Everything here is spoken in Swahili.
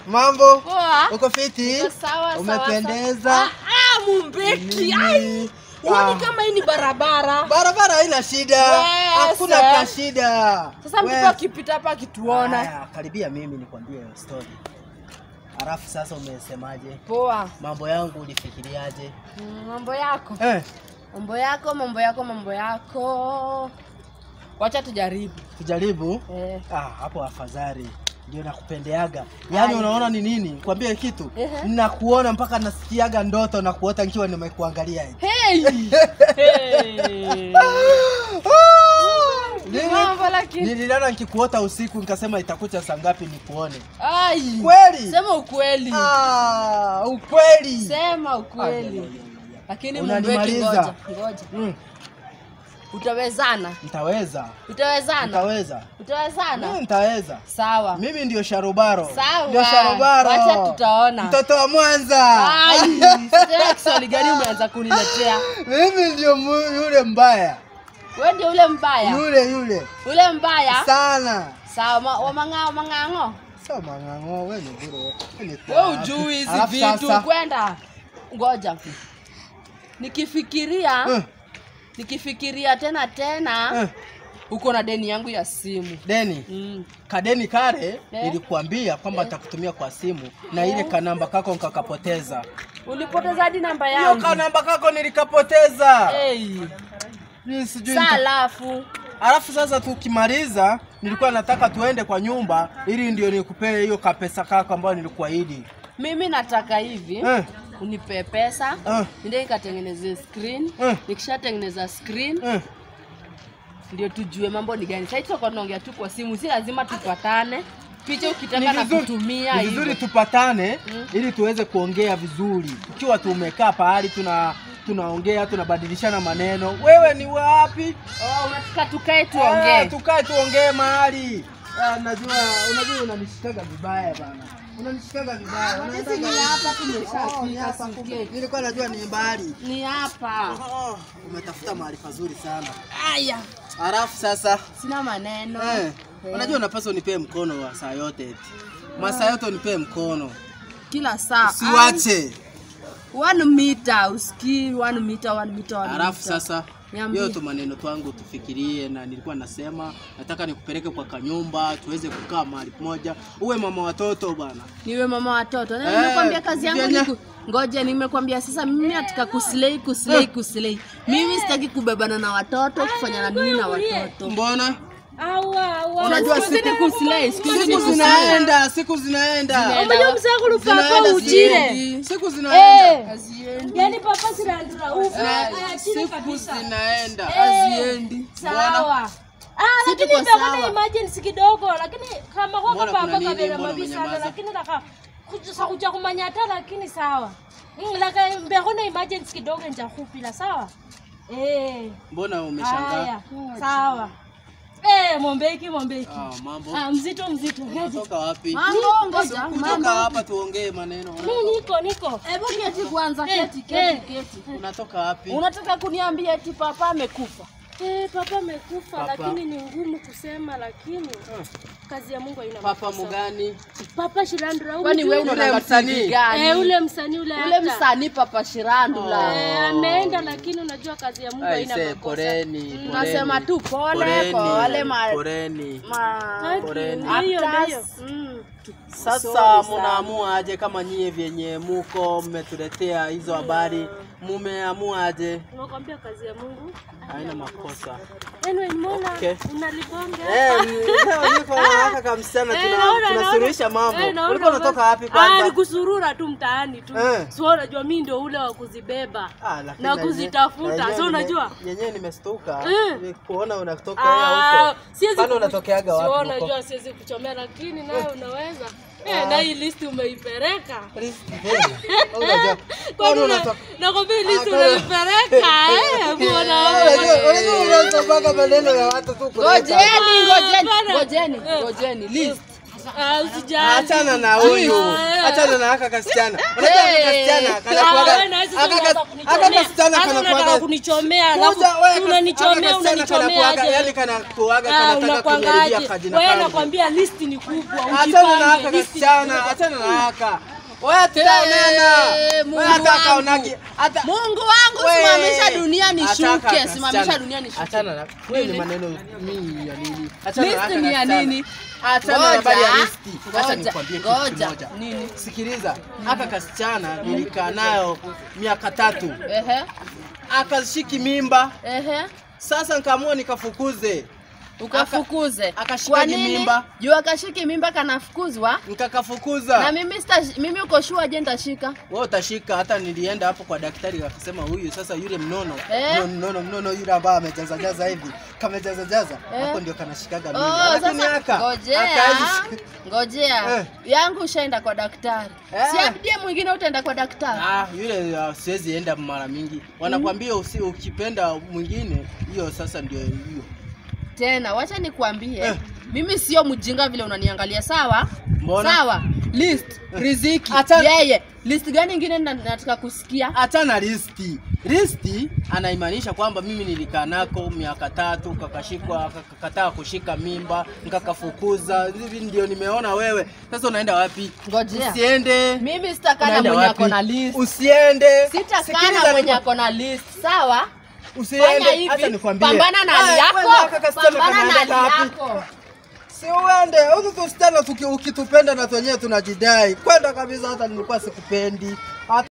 Mambo? Poa. Uko fiti? Niko sawa, sawa, Umependeza. sawa. Ah, ah, Mumbeki. Ai. Nini? Uoni Ah. kama hii ni barabara. Barabara haina shida. Wese. Hakuna ka shida. Sasa mtoto We- akipita hapa akituona. Haya, karibia mimi nikwambie story. Alafu sasa umesemaje? Poa. Mambo yangu ulifikiriaje? Mm, Mambo yako. Eh, Mambo yako, mambo yako, mambo yako. Wacha tujaribu. tujaribu. Eh. Ah, hapo afadhali. Ndio nakupendeaga. Yaani Ai. unaona ni nini? Nikwambie kitu. Ehe. Nakuona mpaka nasikiaga ndoto na kuota nikiwa nimekuangalia hivi. Hey. hey. Nini? Mambo lakini. Nililala nikikuota usiku nikasema itakucha saa ngapi nikuone. Ai. Kweli? Sema ukweli. Ah, ukweli. Sema Ai, ai, ukweli. ai, ai, ai. Lakini Mumbeki Unanimaliza. ngoja. Ngoja. Mm, Utawezana. nitaweza. Utawezana. Nitaweza. Mimi Utawezana. nitaweza. Sawa. Mimi ndio Sharubaro. Sawa. Ndio Sharubaro. Wacha tutaona. Mtoto wa Mwanza. Ai, sijui Kiswahili gani umeanza kuniletea? Mimi ndio mu- yule mbaya. Wewe ndio ule mbaya. Yule yule. Ule mbaya. Sana. Sawa, ma- wa mang'ao mang'ang'o. Sio mang'ang'o, wewe ni bure. Wewe ni Wewe wapi? ujui hizi Alafu vitu sasa- kwenda. Ngoja. Nikifikiria, Eh, nikifikiria tena tena eh, uko na deni yangu ya simu. Deni. Mm. Kadeni kale Eh. nilikuambia kwamba nitakutumia kwa simu na ile kanamba kako nikakapoteza. Ulipoteza hadi namba Hiyo yangu. kanamba kako nilikapoteza. Hey. Mimi sijui Saa nita- alafu Alafu sasa tukimaliza, nilikuwa nataka tuende kwa nyumba ili ndio nikupee hiyo kapesa kako ambayo nilikuahidi. mimi nataka hivi Eh, unipe pesa eh, ndio nikatengeneze screen Eh. nikishatengeneza screen eh. ndio tujue mambo ni gani. Sasa tutakuwa tunaongea tu kwa simu, si lazima tupatane. Picha Ni ukitaka na vizuri- kutumia ni vizuri hivyo. tupatane Mm. ili tuweze kuongea vizuri. Tukiwa tumekaa pahali tuna tunaongea tunabadilishana maneno. Wewe ni wapi? Oh, unataka tukae Eh, tuongee. tukae tuongee mahali. Ah, najua unajua unanishikaga vibaya bana. Unanishikaga vibaya. Sisi ni hapa tumeshafika, sikie. Nilikuwa najua ni mbali. Ni hapa. Oh, umetafuta mahali pazuri sana. Aya, Halafu sasa sina maneno. eh, Eh. unajua unapaswa unipee mkono wa saa yote eti. Masaa yote unipee mkono. Kila saa. Usiwache. One meter, usikii one meter, one meter, one Halafu meter. sasa Niambie. hiyo tu maneno twangu tufikirie, na nilikuwa nasema nataka nikupeleke kwa kanyumba tuweze kukaa mahali pamoja, uwe mama watoto bwana. niwe mama watoto na Eh, nimekwambia kazi yangu ni vyenye- ku... ngoja nimekwambia sasa mimi nataka kuslay kuslay kuslay mimi sitaki kubebana na watoto kufanya na nini na watoto Mbona unajua siku hizi ni kuslay siku hizi ni siku kuslay zinaenda, siku zinaenda, Zinaenda. Zinaenda, ujire. ziendi. siku zinaenda, Haziendi. yani papa sinaandura ufu Eh, aya chini siku kabisa zinaenda. haziendi sawa Ah, Si lakini tuko ndio sawa. emergency kidogo lakini kama kwa Mbona papa kuna nini? kabela Mbona mabisa umenyamaza? lakini naka kuja kuja kumanyata lakini sawa Mm, laka mbehona emergency kidogo nja kupila sawa eh Mbona umeshangaa? haya sawa eh mombeki mombeki Ah, mambo. ah mzito mzito Ngoja. Unatoka wapi? mambo ngoja Kutoka mambo hapa tuongee maneno. mimi niko niko hebu keti kwanza Eh, keti eh. keti keti Unatoka wapi? unataka kuniambia eti papa amekufa eh papa amekufa Papa. lakini ni ngumu kusema lakini kazi ya Mungu haina Papa makosa. mugani? papa shirandura kwani wewe Yule unaona msanii. TV gani eh ule msanii ule ule actor. msanii papa Shirandula Eh, ameenda lakini unajua kazi ya Mungu haina Aise, makosa. poleni, poleni. nasema tu pole Poleni, kwa wale ma, poleni. ma Haki, Poleni. ndio hiyo Actors. ndio. Mm. Sasa Sorry sana. munaamua aje kama nyie vyenye muko mmetuletea hizo habari, mumeamua aje? Nakwambia kazi ya Mungu. Haina makosa. Anyway, mbona Okay. unalibonga? Eh, leo niko na haka kamsichana Eh, tuna naona, tunasuluhisha naona. mambo. Eh, naona Ulikuwa unatoka basi. wapi Ah, kwanza? ni kusurura tu mtaani tu. Eh. So unajua mimi ndio ule wa kuzibeba. Ah, lakini na yenye- kuzitafuta, yenyewe so nime- unajua? Yenyewe nimestuka. Eh. Ni kuona unatoka Ah, huko. siwezi Kwani kuku- unatokeaga So wapi huko? unajua siwezi kuchomea lakini nawe unaweza. Eh, na hii list umeipeleka. Unajua- Kwani kwani una- unatoka nakwambia hii list Ah, kwani- umeipeleka eh? Mbona Unajua- unajua unasomaga maneno ya watu tu kuleta. ngojeni ngojeni Bana. ngojeni Eh. ngojeni list Ah, usijali. Achana na huyu. Ah. Achana na haka kasichana. Unajua haka Hey. kasichana kana Ah, kuaga. wewe na hizo Haka unataka kas- kunichomea. haka kasichana Hata kana unataka kuaga. kunichomea, alafu Kuja, wewe haka- unanichomea, haka kasichana kana unanichomea kuaga, aje? yani kana kuaga Ah, kanataka unakwangaje? kuniharibia kajina Wewe kangu. nakwambia list ni kubwa. Achana na haka ujipange, list ni kasichana, kubwa. achana na haka. Wewe tutaonana. Mungu Wewe hata wangu. kaonaki hata Mungu wangu, Wewe. simamisha dunia nishuke, Ataka simamisha kasichana. dunia nishuke. Achana na wewe ni Nini? maneno mingi ya nini? Achana na List haka ni ya kasichana. nini? Achana na Ngoja, habari ya listi. Acha ngoja, nikwambie kitu ngoja. kimoja. Nini? Sikiliza, haka kasichana nilikaa nayo miaka tatu, Ehe, akashiki mimba. ehe. Sasa nikaamua nikafukuze, Ukafukuze. akashika Kwa nini? mimba. Juu akashiki mimba kanafukuzwa. Na nikakafukuza. mimi sita, mimi uko sure je nitashika? Wewe utashika. Hata nilienda hapo kwa daktari akasema, huyu sasa, yule mnono Eh? mnono mnono, mnono yule ambaye amejaza jaza hivi kamejaza jaza Eh? hapo ndio kanashikaga Oh, mimba, lakini sasa haka ngojea. hakaezi- Ngojea. Eh. Yangu ushaenda kwa daktari. Eh. Si abdie mwingine utaenda kwa daktari. Ah, yule uh, siwezi enda mara mingi. Wanakwambia usi, ukipenda mwingine hiyo sasa ndio hiyo. Tena wacha nikwambie, Eh. mimi sio mjinga vile unaniangalia, sawa? Mbona? Sawa. List, riziki, Acha- yeye. List gani ingine na- nataka kusikia? Hata na listi. Listi anaimaanisha kwamba mimi nilikaa nako miaka tatu, kakashikwa, kakakataa kushika mimba, nikakafukuza. Hivi ndio nimeona wewe. Sasa unaenda wapi? Ngojea. Usiende. Mimi sitakaa na Unaenda mwenye wapi? ako na list. Usiende. Sitakaa Sikiliza na mwenye niku- ako na list, sawa? Fanya Usiende. hivi, Acha nikwambie. pambana na hali Ah, yako, wewe haka kasichana pambana na kanaenda hali wapi? yako. Si uende huku tusichana tuki- ukitupenda na wenyewe tunajidai kwenda kabisa, hata nilikuwa sikupendi. Hata